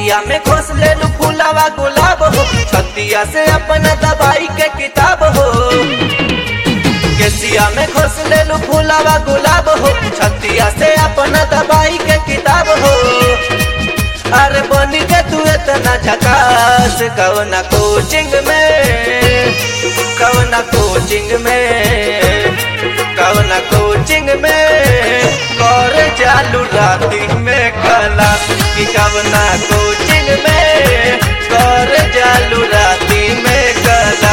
केसिया में घोस ले लू फूलावा गुलाब हो छतिया से अपना दवाई के किताब हो केसिया में घोस ले लू फूलावा गुलाब हो छतिया से अपना दवाई के किताब हो अरे बनी के तू इतना झकास कवना कोचिंग में कवना कोचिंग में कवना कोचिंग में कर चालू राती में कला कि कवना कोचिंग में कर चालू राती में कला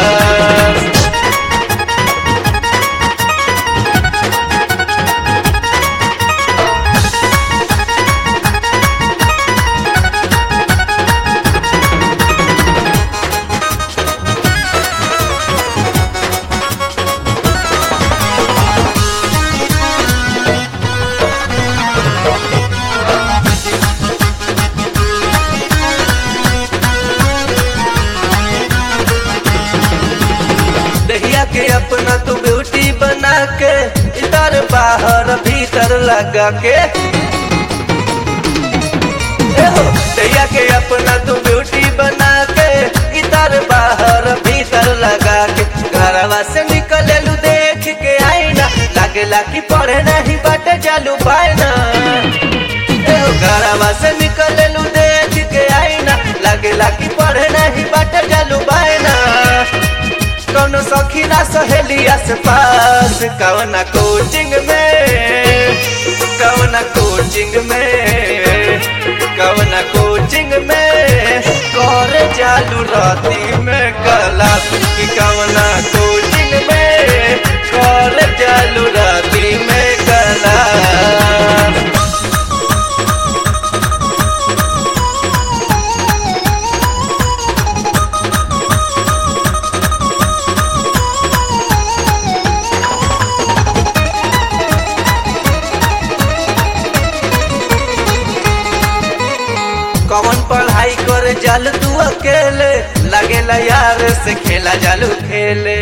दहिया के अपना तू ब्यूटी बना के इधर बाहर भीतर लगा के ए हो, दहिया के अपना तू ब्यूटी बना के इधर बाहर भीतर लगा के घरवा से निकले लू देख के आईना लागेला कि पढ़े नहीं बाटे चालू पाना ए हो, घरवा से निकले लू देख के आईना लागेला कि पढ़े नहीं बाटे चालू पाना कौनो सखी ना सहेली आस पास कवना कोचिंग में कवना कोचिंग में कवना कोचिंग में कर चालू राती में कला कि कवना कोचिंग में कर चालू राती में कला कौन पढ़ाई करे जल तू अकेले लगेला यार से खेला जालू खेले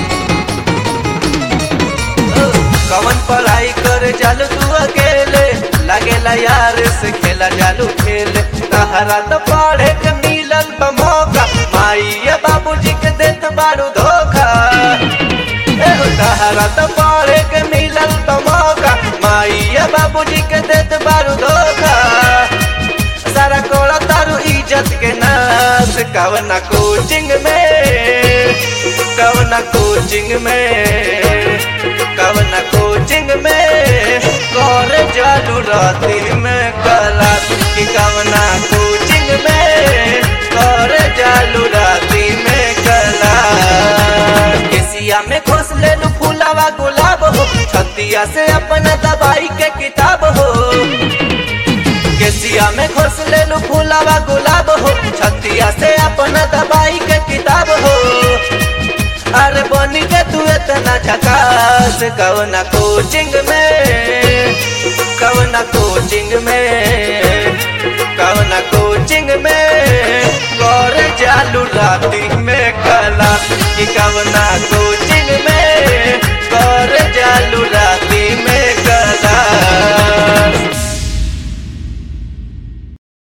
ओ, कौन पढ़ाई करे जल तू अकेले लगेला यार से खेला जालू खेले तहरा तो पढ़े के मिलल बा मौका माई या बाबूजी के देत बारू धोखा ए हो, तहरा तो पढ़े के मिलल बा मौका माई या बाबूजी के देत बारू धोखा सारा कोड़ा तारू इज्जत के नाश कवना कोचिंग में कवना कोचिंग में कवना कोचिंग में कर जालू राती में कला कि कवना कोचिंग में कर जालू राती में कला केसिया में घोस ले लू फूलावा गुलाब हो छतिया से अपना दवाई के किताब हो केसिया में घोस ले लू फूलावा गुलाब हो छतिया से अपना दवाई के किताब हो अरे बनी के तू इतना झकास कवना कोचिंग में कवना कोचिंग में